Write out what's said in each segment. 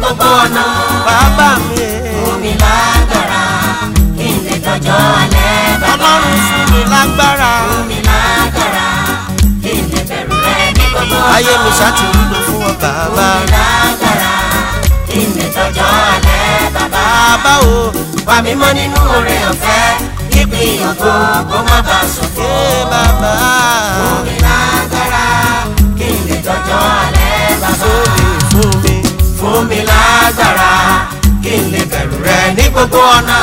gbogbo ọ̀nà. bàbá mi fún mi lágbára kí n lè dọjọ́ alẹ́ bàbá. ọlọ́run fún mi lágbára fún mi lágbára kí n lè bẹ̀rù rẹ ní gbogbo ọ̀nà. ayé mi ṣàtìlúlò fún ọ bàbá fún mi lágbára kí n lè dọjọ́ alẹ́ bàbá. bàbá o wà mí mọ́ nínú oore ọ̀fẹ́ kíkún ògo kó má bàa ṣòfò. ẹ bàbá fún mi lágbára kí n lè dọjọ́ alẹ́ bàbá. fún mi fún mi lágbára kí n lè bẹ̀rù rẹ ní gbogbo ọ̀nà.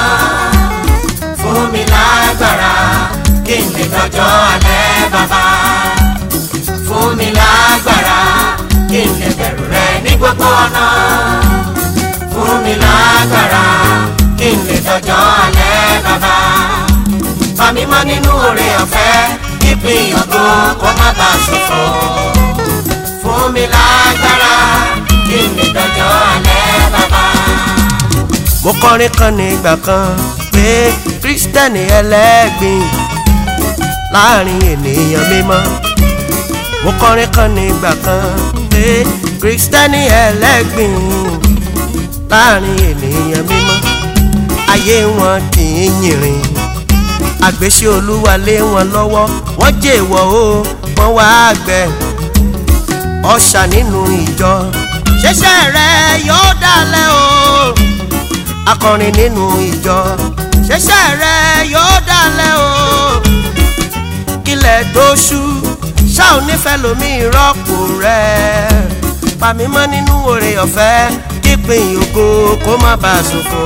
fún mi lágbára kí n lè dọjọ́ alẹ́ bàbá. fún mi lágbára kí n lè bẹ̀rù rẹ ní gbogbo ọ̀nà. fún mi lágbára kí n lè dọjọ́ alẹ́ bàbá. Fà mí mọ́ nínú oore ọ̀fẹ́ ìpín ògo kó má bàa ṣòfò. Fún mi lágbára kí n lè dọjọ́ alẹ́ bàbá. mo kọrin kan ní ìgbà kan pé kírísítẹ́nì ẹlẹ́gbin láàrin ènìyàn mímọ́ mo kọrin kan ní ìgbà kan pé kírísítẹ́nì ẹlẹ́gbin láàrin ènìyàn mímọ́ ayé wọn kì í yìnrìn àgbéṣe olúwa lé wọn lọ́wọ́ wọ́n jèwọ́ o wọ́n wá gbẹ ọ̀ṣà nínú ìjọ ṣẹṣẹ rẹ yóò dalẹ̀ o akọrin nínú ìjọ ṣẹṣẹ rẹ yóò dalẹ̀ o kílẹ̀ tó ṣú ṣá ò nífẹ̀ẹ́ lómi ìrọ́pò rẹ pàmímọ́ nínú oore ọ̀fẹ́ kípin ògo kó má bàa ṣòfò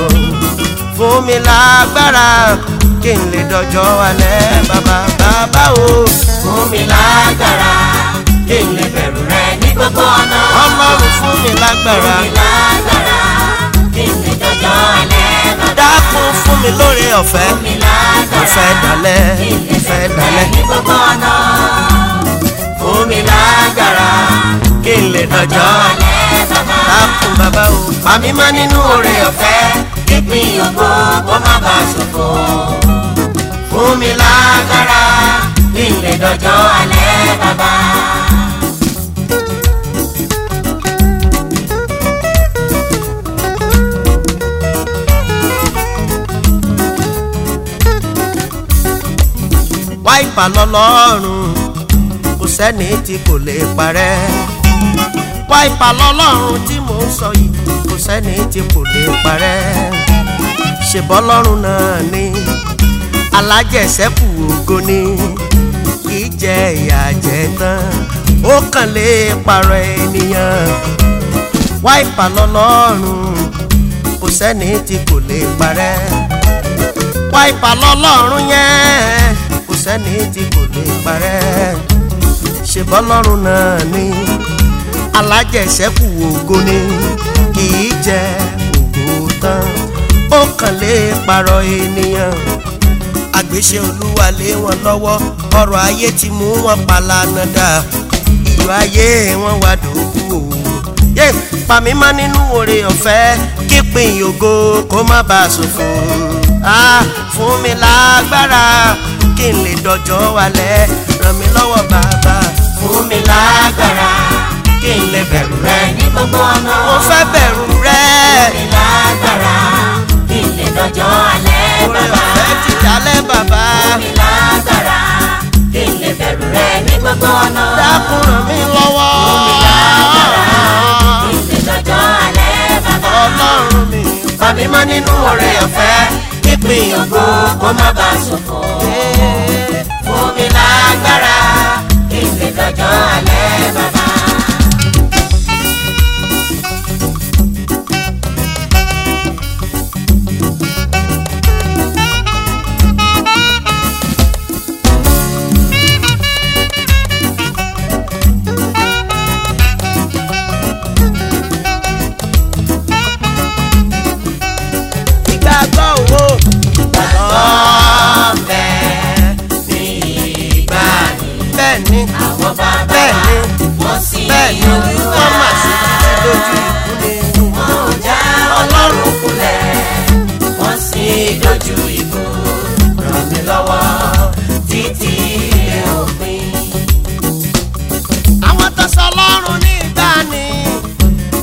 fún mi lágbára kí n lè dọjọ́ alẹ́ bàbá bàbá o Fún mi lágbára kí n lè bẹ̀rù rẹ ní gbogbo ọ̀nà. ọlọ́run fún mi lágbára Fún mi lágbára kí n lè dọjọ́ alẹ́ bàbá. dákun fún mi lóore ọ̀fẹ́ Fún mi lágbára ìfẹ́ dalẹ̀ kí n lè ìfẹ́ bẹ̀rù rẹ dalẹ̀ ní gbogbo ọ̀nà. Fún mi lágbára kí n lè dọjọ́ alẹ́ bàbá. dákun bàbá o Fàmí mọ́ nínú oore ọ̀fẹ́ kíkún ògo kó má bàa ṣòfò. Fún mi lágbára kí n lè dọjọ́ alẹ́ bàbá. wá ìpà lọ́lọ́run kò sẹ́ni tí kò lè parẹ́ wá ìpà lọ́lọ́run tí mò ń sọ yìí kò sẹ́ni tí kò lè parẹ́ ṣèbọ́ lọ́run náà ni alájẹsẹ́kù ògo ni kì í jẹ ìyà jẹ tán ó kàn lè parọ́ ènìyàn wá ìpà lọ́lọ́run kò sẹ́ni tí kò lè parẹ́ wá ìpà lọ́lọ́run yẹn kò sẹ́ni tí kò lè parẹ́ ṣe bọ́lọ́run náà ni alájẹsẹ́kù ògo ni kì í jẹ ògo tán ó kàn lè parọ́ ènìyàn àgbéṣe olúwa lé wọn lọ́wọ́ ọrọ̀ ayé ti mú wọn palana dà iyọ̀ ayé wọn wá dòkú o yé pàmí má nínú oore ọ̀fẹ́ kípin ògo kó má bàa ṣòfò ah fún mi lágbára kí n lè dọjọ́ wálẹ̀ ràn mí lọ́wọ́ bàbá Fún mi lágbára kí n lè bẹ̀rù rẹ ní gbogbo ọ̀nà. mo fẹ́ bẹ̀rù rẹ Fún mi lágbára kí n lè dọjọ́ alẹ́ oore bàbá. ọ̀fẹ́ ti dalẹ̀ bàbá Fún mi lágbára kí n lè bẹ̀rù rẹ ní gbogbo ọ̀nà. dákun ràn mí lọ́wọ́ Kí n lè dọjọ́ alẹ́ bàbá. ọlọ́run mi Fàmí mọ́ nínú oore ọ̀fẹ́ kípin ògo kó má bàa ṣòfò. Fún mi lágbára kí n lè dọjọ́ alẹ́ bàbá. ìgbàgbọ́ owó Ọ̀bẹ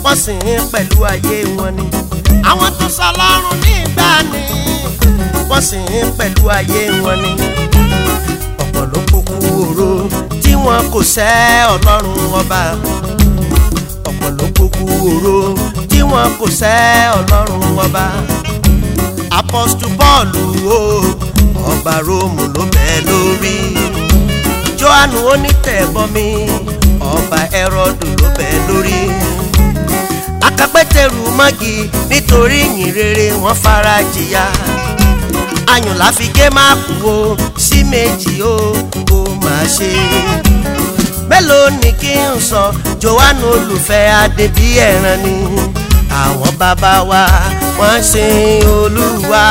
wọ́n sì ń pẹ̀lú ayé wọn ni àwọn tó sọ lọ́rùn nígbà ni wọ́n sì ń pẹ̀lú ayé wọn ni ọ̀pọ̀ ló kúkú oró tí wọn kò sẹ́ ọlọ́run ọba ọ̀pọ̀ ló kúkú oró tí wọn kò sẹ́ ọlọ́run ọba apọ́stù bọ́ọ̀lù o ọba róòmù ló bẹ́ẹ̀ lórí johannu onítẹ̀bọmi ọba ẹrọdù ló bẹ́ẹ̀ lórí akapẹ́tẹ̀rù mọ́gì nítorí ìyìn rere wọ́n fara jìyà ayùn láfi gé máàpù o sí méjì o kò máa ṣe mélòó ni kí n sọ johannu olùfẹ́ adébí ẹ̀ràn ni àwọn bàbá wa wọ́n sin olúwa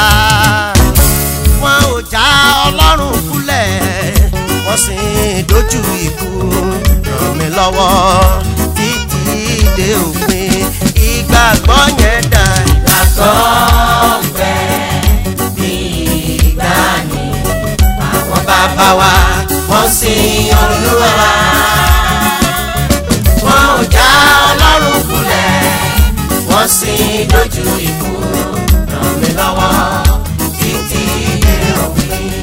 wọn ò já ọlọ́run kulẹ̀ wọ́n sì ń dojú ikú ràn mí lọ́wọ́ títí dé òpin ìgbàgbọ́ yẹn dà ìgbàgbọ́ bẹ bí ìgbàanì àwọn bàbá wa wọ́n sin olúwa wọn ò já ọlọ́run kulẹ̀ wọ́n sì dojú ikú ràn mí lọ́wọ́ títí dé òpin.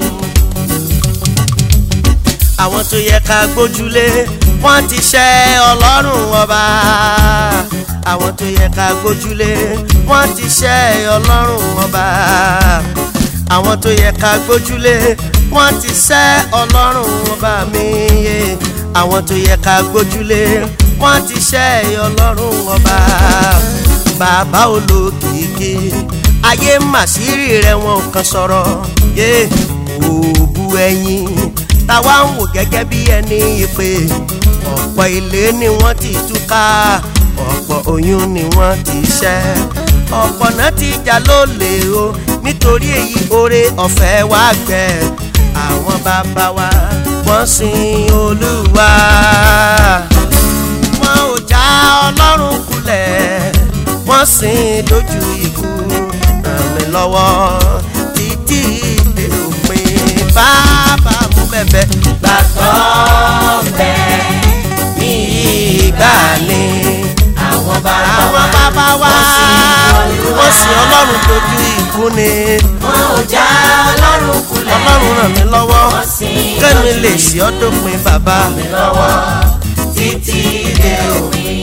àwọn tó yẹ ká gbójúlé wọ́n ti ṣẹ́ ọlọ́run ọba àwọn tó yẹ ká gbójúlé wọ́n ti ṣẹ́ ọlọ́run ọba àwọn tó yẹ ká gbójúlé wọ́n ti ṣẹ́ ọlọ́run ọba mi yé àwọn tó yẹ ká gbójúlé wọ́n ti ṣẹ́ ọlọ́run ọba bàbá olókìkí ayé màsírí rẹ wọn ò kàn sọ̀rọ̀ yé òbu ẹyin táwa ń wò gẹ́gẹ́ bí ẹni ìpè ọ̀pọ̀ ilé ni wọ́n ti túká ọ̀pọ̀ oyún ni wọ́n ti ṣẹ́ ọ̀pọ̀ náà ti jà lólè o nítorí èyí oore ọ̀fẹ́ wá gbẹ àwọn bàbá wa wọ́n sin olúwa wọn ò já ọlọ́run kulẹ̀ wọ́n sin dojú ikú ràn mí lọ́wọ́ títí dé òpin bàbá mú bẹ̀bẹ̀ gbàgbọ́ bẹ ní ìgbà ni àwọn bàbá àwọn bàbá wa wọ́n sin ọlọ́run dojú ikú ni wọn ò já ọlọ́run kulẹ̀ ọlọ́run ràn mí lọ́wọ́ wọ́n sin kẹ́mi lè ṣe ọ́ dópin bàbá mi lọ́wọ́ títí dé òpin.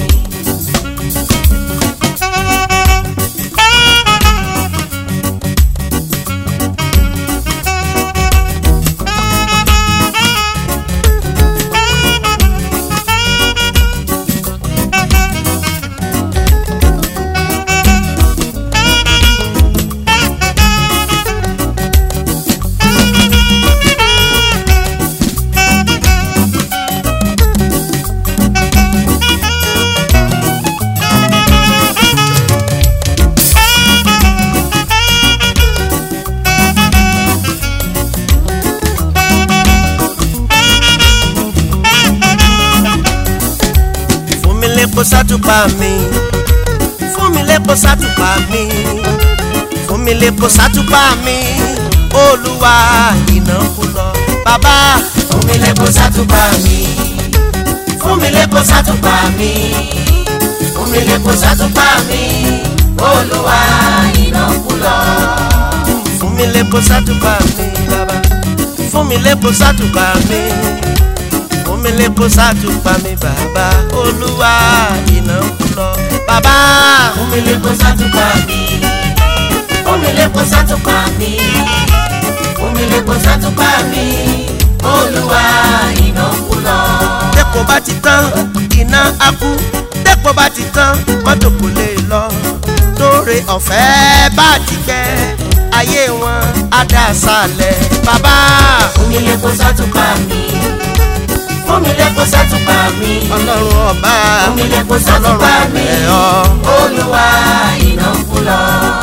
fún mi lẹ́kọ̀ọ́ sátúpà mi fún mi lẹ́kọ̀ọ́ sátúpà mi fún mi lẹ́kọ̀ọ́ sátúpà mi olúwa iná kú lọ bàbá fún mi lẹ́kọ̀ọ́ sátúpà mi fún mi lẹ́kọ̀ọ́ sátúpà mi fún mi lẹ́kọ̀ọ́ sátúpà mi olúwa iná kú lọ. fún mi lẹ́kọ̀ọ́ sátúpà mi bàbá fún mi lẹ́kọ̀ọ́ sátúpà mi fún mi lẹ́kọ̀ọ́ sátúpà mi bàbá olúwa iná kú lọ bàbá fún mi lẹ́kọ̀ọ́ sátúpà mi fún mi lẹ́kọ̀ọ́ sátúpà mi fún mi lẹ́kọ̀ọ́ sátúpà mi olúwa iná kú lọ. tẹ́kọ̀ bá ti tán iná á kú tẹ́kọ̀ bá ti tán mọ́tò kò lè lọ tóore ọ̀fẹ́ bá ti gbẹ ayé wọn á dá sálẹ̀ bàbá fún mi lẹ́kọ̀ọ́ sátúpà mi fún mi lẹ́kọ̀ọ́ sátúpà mi ọlọ́run ọba fún mi lẹ́kọ̀ọ́ sátúpà mi ẹ̀ ọ́ olúwa iná kú lọ.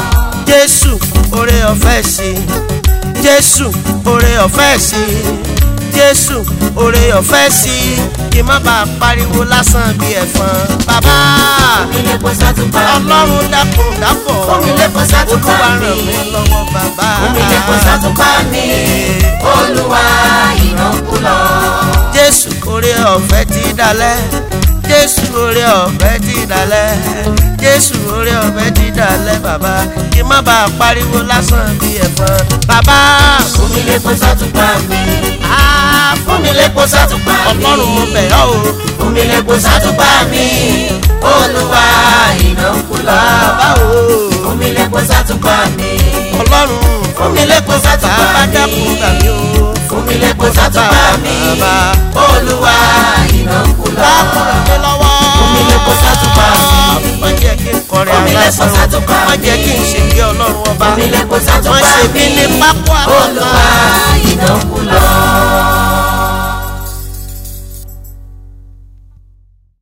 jésù oore ọ̀fẹ́ sí jésù oore ọ̀fẹ́ sí jésù oore ọ̀fẹ́ sí kí n má bàa pariwo lásán bí ẹ̀fọn bàbá fún mi lẹ́kọ̀ọ́ sátúpà mi ọlọ́run dákun dábọ̀ Fún mi lẹ́kọ̀ọ́ sátúpà olúwa mi. ràn mí lọ́wọ́ bàbá fún mi lẹ́kọ̀ọ́ sátúpà mi olúwa iná kú lọ. jésù oore ọ̀fẹ́ ti dalẹ̀ jésù orí ọ̀fẹ́ ti dalẹ̀ jésù orí ọ̀fẹ́ ti dalẹ̀ bàbá kí má bàa pariwo lásán bí ẹ̀fọn bàbá fún mi lépo sátúpà mi á fún mi lépo sátúpà mi ọlọ́run mo bẹ̀ ọ́ o fún mi lépo sátúpà mi olúwa iná ń kú lọ bàbá o fún mi lépo sátúpà mi ọlọ́run fún mi lépo sátúpà bàbá mi dákun gbà mí o fún mi lépo sátúpà mi bàbá olúwa iná ń kú lọ dákun ràn mí lọ́wọ́ fún mi lépo sátúpà mi má jẹ́ kí n kọrin Fún mi lépo aláìsàn sátúpà má jẹ́ kí n ṣègbé ọlọ́run ọba fún mi lépo má sátúpà ṣe mí mi ní pápá olúwa iná ń kú